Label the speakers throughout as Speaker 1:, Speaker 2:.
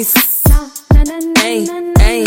Speaker 1: nice Hey, hey.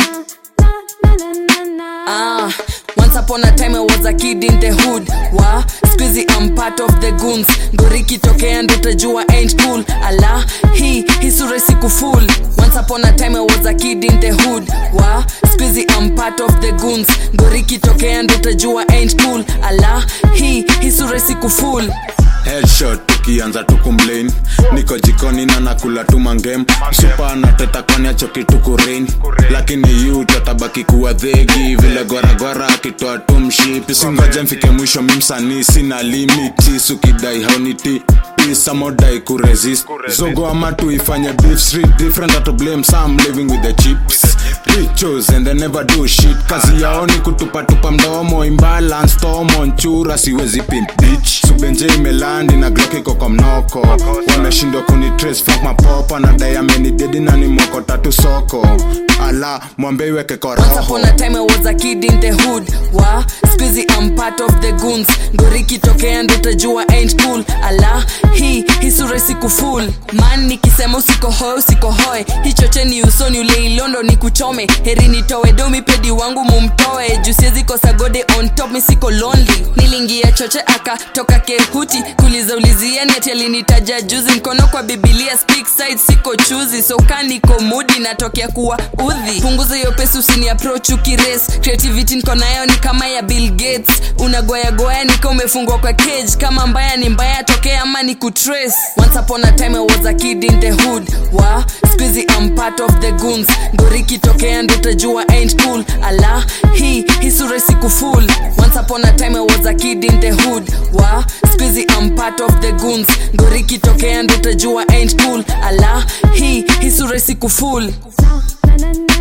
Speaker 1: Ah, once upon a time I was a kid in the hood wa squeezy I'm part of the goons ngori kitokea ndo utajua ain't cool ala hii hii sura siku full once upon a time I was a kid in the hood wa squeezy I'm part of the goons ngori kitokea ndo utajua ain't cool ala hii hii sura siku full
Speaker 2: headshot tukianza tukumlain niko jikoni na nakula tu mangem supa anateta kwani achoki tukurain lakini yu tatabaki kuwa dhegi vile goragora akitoa tu mshipi singoje mfike mwisho mimsanii sina limiti sukidai hauniti samodai kuresist zogo ama tuifanye beef street different to blame some living with the chips Riches and they never do shit kazi yao ni kutupatupa mdomo imbalance tomo nchura siwezi pimp bitch subenje imelandi na glock iko kwa mnoko wameshindwa kuni trace fuck mapopa na diamond dedi na ni moko tatu soko ala mwambe iweke kwa
Speaker 1: Once
Speaker 2: roho
Speaker 1: upon a time I was a kid in the hood wa squeezy I'm part of the goons ngori kitokea ndo utajua ain't cool ala hii hii sura siku full man nikisema usiko hoe usiko hoe hichocheni usoni ule ilondo ni kuchome heri nitowe domi pedi wangu mumtoe juu siwezi kosa gode on top mi siko lonely nilingia choche akatoka kehuti kuliza ulizia neti alinitaja juzi mkono kwa bibilia speak side siko chuzi so kaniko mudi natokea kuwa udhi punguza hiyo pesi usini approach ukires creativity niko nayo ni kama ya bill gates unagoyagoya nika umefungwa kwa cage kama mbaya ni mbaya tokea ama ni kutrace once upon a time I was a kid in the hood wa squeezy I'm part of the goons ngori kitokea ndo utajua ain't cool ala hii hii sura siku full once upon a time I was a kid in the hood wa squeezy I'm part of the goons ngori kitokea ndo utajua ain't cool ala hii hii sura siku full
Speaker 3: na na na